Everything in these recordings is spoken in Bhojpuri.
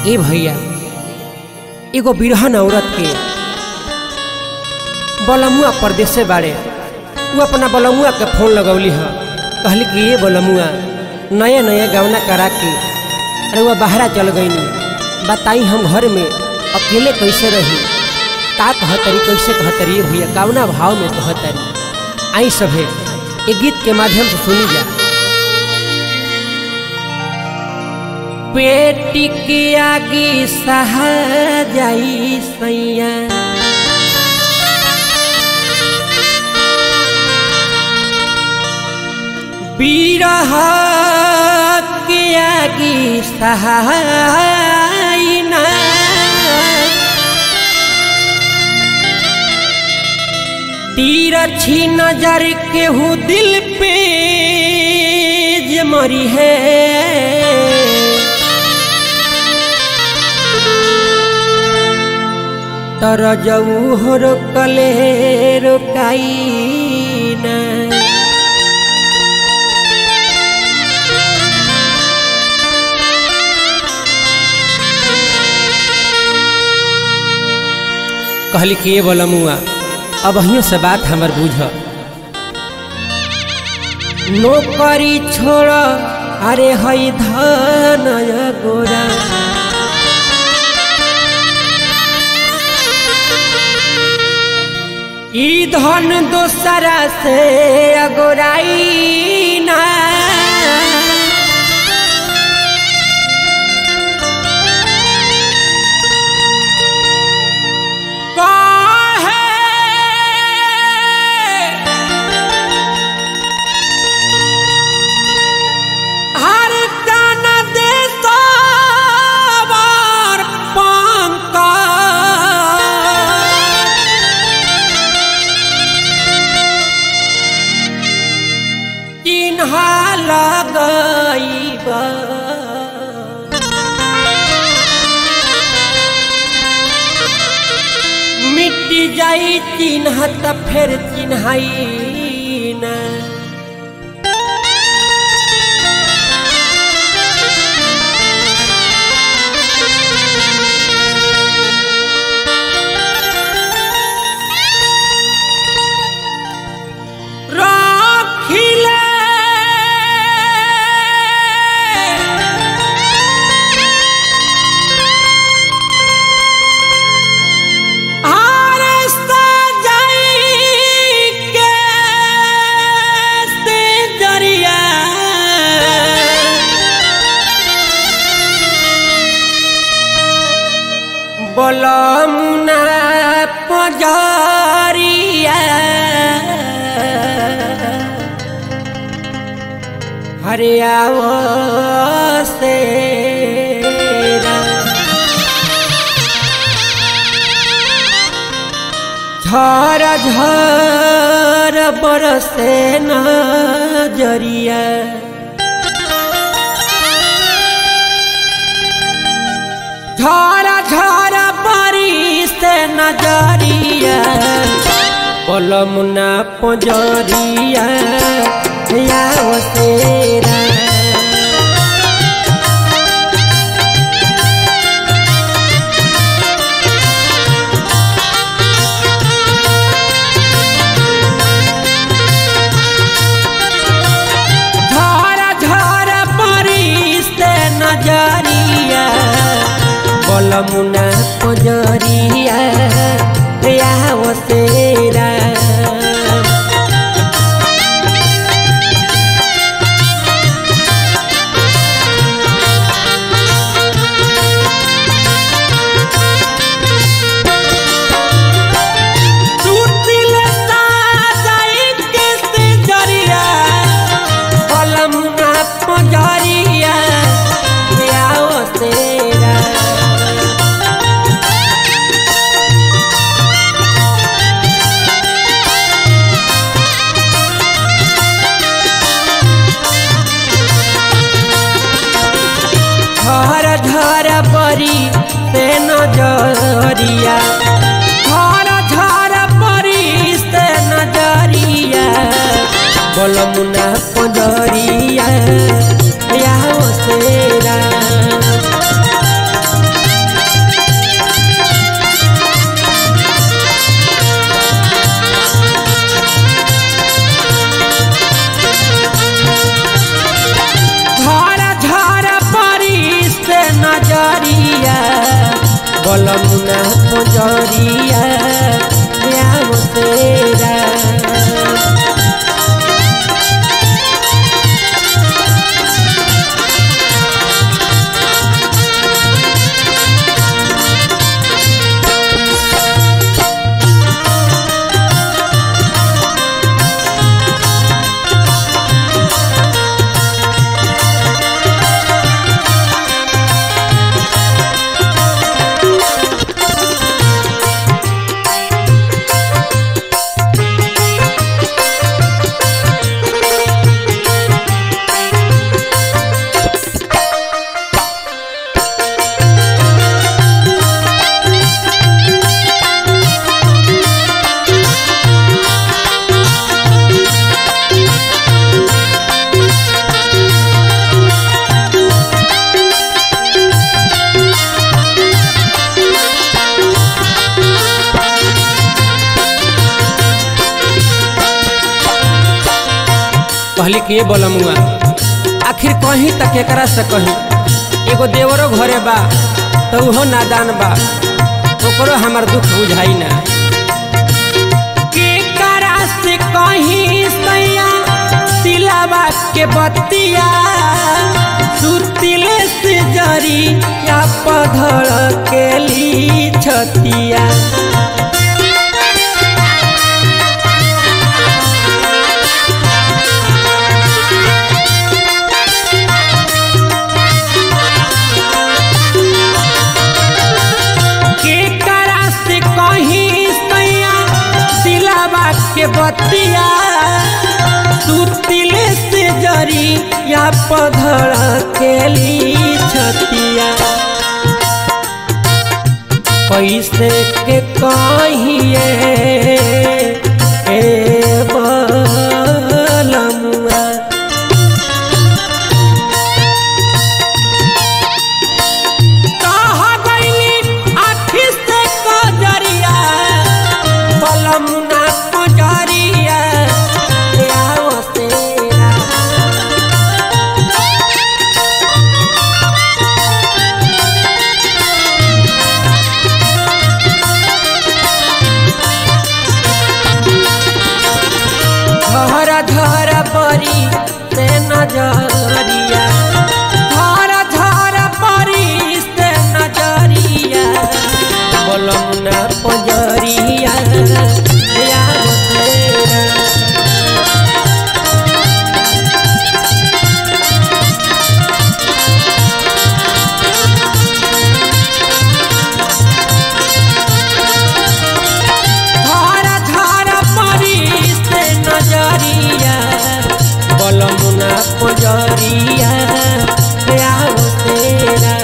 ए भैया एगो बिरहन औरत के बलमुआ परदेसे बाड़े वो अपना बलमुआ के फोन लगौली ह कहली कि ये बलमुआ नया नया गवना करा के अरे वह बाहरा चल गईनी बताई हम घर में अकेले कैसे रही का कहतरी कैसे कहतरी भैया कावना भाव में कहतरी आई सभे एक गीत के माध्यम से सुनी जा पेटी के आगे सहा जाई सैया बीरह के आगे सहाय ना तीर छी नजर केहू दिल पे जमरी है तर जऊ हो रोकले रोकाई ना कहली कि ये बोलमुआ अब अहियों से बात हमर बुझ नौकरी छोड़ अरे हई धन गोरा ई धन दोसरा से अगोराई ना हर दाना दे सवार पंका चिन्हा लगैबा मिट्टी जाई चिन्ह त फेर चिन्हाई ना রাখিলে আর সাজাই কে সে দরিয়া বলমুনা পজারিয়া हरियावो से झर झर बरसे नजरिया झर झर बरिसे नजरिया पलमुना पजरिया याव सेरा झर झर परिस्ते नजरिया पलमुना पजरिया याव सेरा टूटिल साजाई के से जरिया पलमुना पजरिया याव सेरा बलमुना पुजरिया आओ तेरा कहली कि ये बोलमुआ आखिर कहीं तक एकरा से कहीं एगो देवरो घरे बा तो उहो नादान बा ओकरो हमार दुख बुझाई ना केकरा से कहीं सैया तिलावा के बतिया सुतिले से जरी या पधड़ के ली छतिया केकरा से कहीं सैया दिलावा के बतिया सुतिले से जरी या पधड़ के ली छतिया कैसे के कहिए ए बलमुआ कहा गईली आखी से कजरिया बलमुना कजरिया आओ तेरा धर धर परी से नजरिया धर धर परी से नजरिया बोलमुना पजरिया यार तेरा धार धार परी से नजरिया बलमुना पजरिया आओ तेरा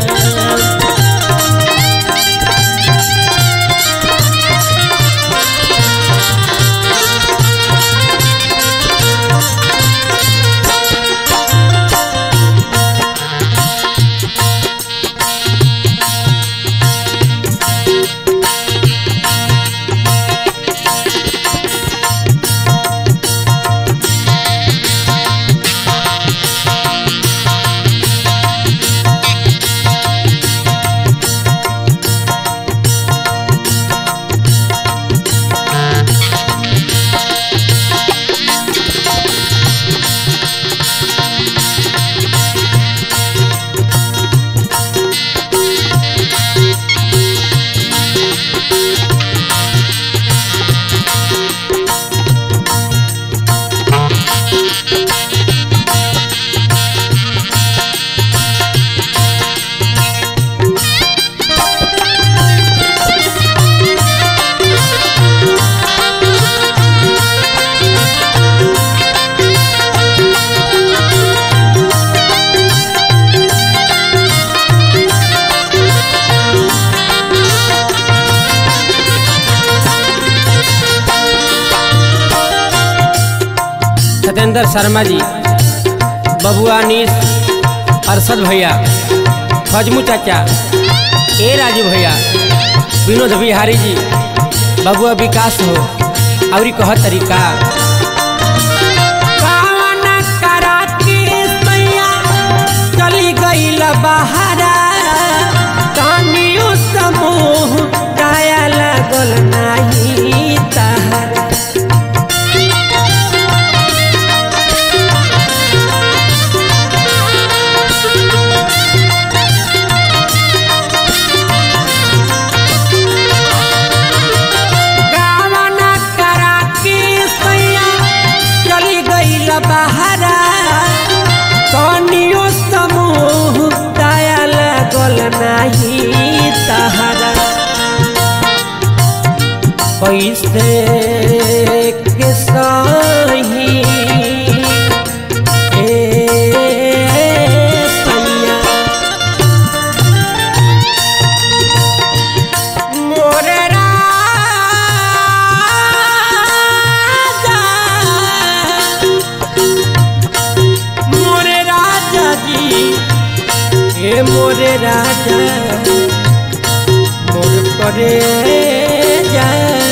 सत्येंद्र शर्मा जी बबुआ नीस अरशद भैया फजमू चाचा ए राजू भैया विनोद बिहारी जी बबुआ विकास हो और कह तरीका कावना करा के सैया चली गईल बहारा तानियो समो तहरा कैसे के सही ए सैया मोर राजा मोर राजा जी ए मोरे राजा मोर करे जा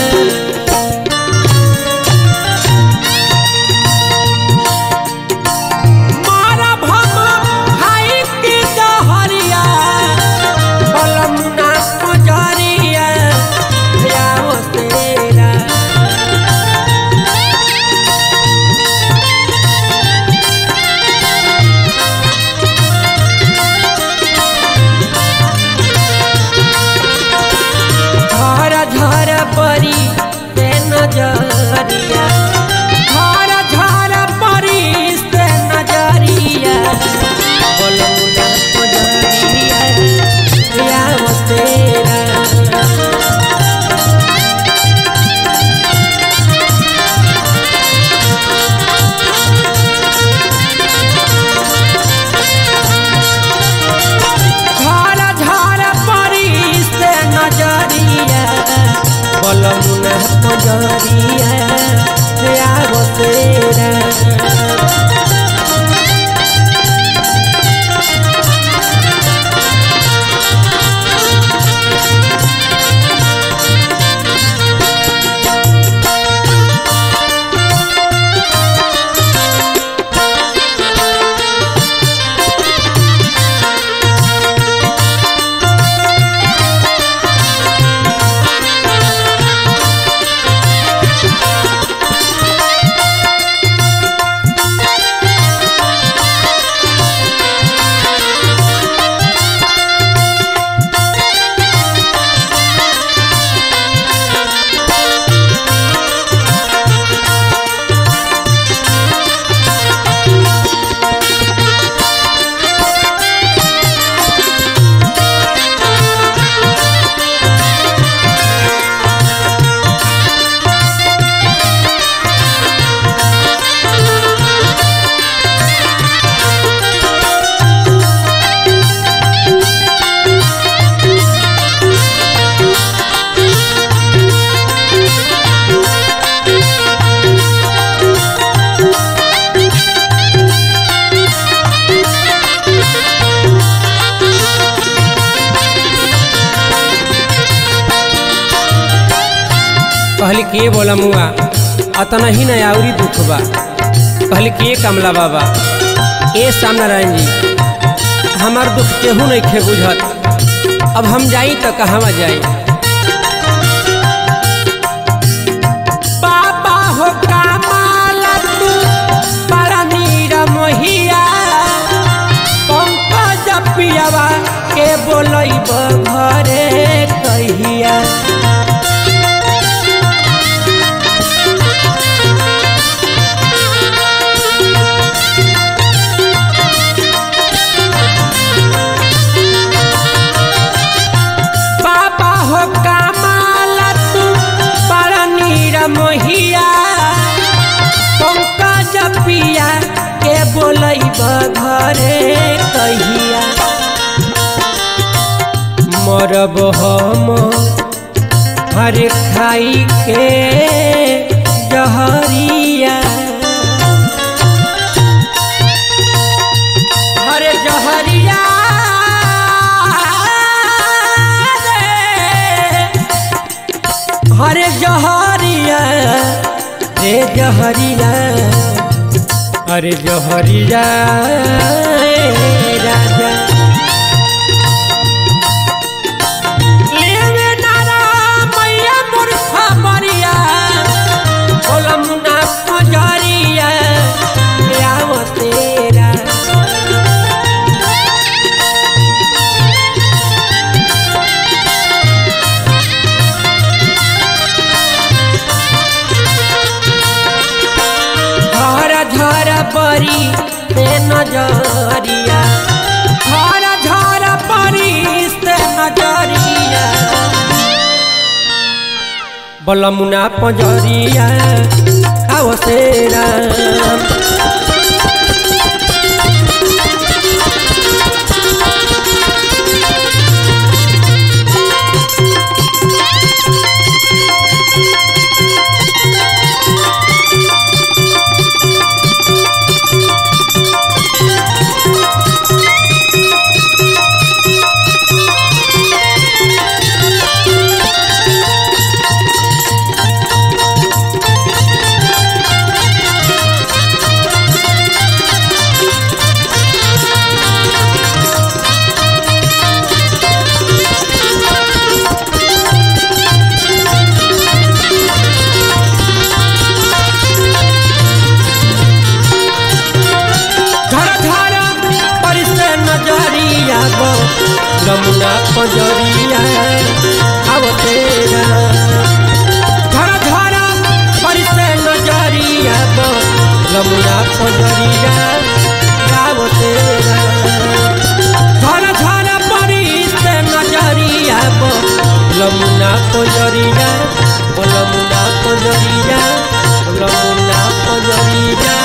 मारा भम हाई के दहरिया बलमुना पुजरिया याओ तेरा झर झर परी से नजरिया झर झर परी से नजरिया बलमुना पुजरिया याओ तेरा झर झर परी से नजरिया बलमुना पजरिया आगो तेरा कहली के बोला मुआ अतना ही ना आउरी दुख बा कहली के कमला बाबा ए सामनारायण जी हमार दुख केहू नहीं खे बुझत अब हम जाई तो कहवा जाई बाबा हो कामाला तू बड़ा नीरा मोहिया पंकज पियावा के बोलैब घरे कहिया बाबा हो कामाला तू बड़ा नीरा मोहिया पंकज पिया के बोलैब घरे कहिया मरब हम हर खाई के जहरिया हरे जहरिया रे। हरे जहरिया रे जहरिया अरे जहरिया ए राजा लेवे नारा मैया मूर्खा मरिया बोलमुना पजरिया आव तेरा धर धर परी से नजरिया धर धर परी से नजरिया बलमुना पंजरिया आओ से राम धर धर परिसे नजरिया गो लमुना पंजरिया आओ तेरा धर धर परिसे नजरिया गो लमुना पंजरिया आओ तेरा धर धर परिसे नजरिया गो लमुना पंजरिया ओ लमुना पंजरिया ओ लमुना पंजरिया